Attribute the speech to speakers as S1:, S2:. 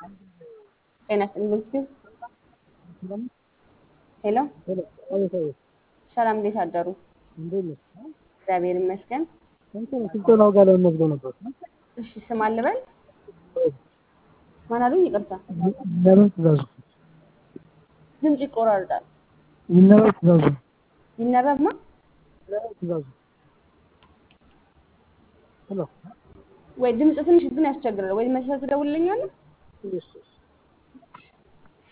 S1: ጤና ይስጥልኝ ስትዩ ሄሎ ሰላም፣ እንዴት አደሩ? እግዚአብሔር ይመስገን።
S2: ስልጠናው ጋር ለመመዝገብ ነበር።
S1: እሺ ስም አልበል ማን አሉኝ? ይቅርታ
S2: ይነበብ ትእዛዙ
S1: ድምፅ ይቆራርጣል።
S2: ይነበብ ትእዛዙ
S1: ይነበብ ማ
S2: ይነበብ ትእዛዙ ሄሎ
S1: ወይ ድምፅ ትንሽ ግን ያስቸግራል። ወይ መልሰህ ትደውልልኛለህ?
S2: እሺ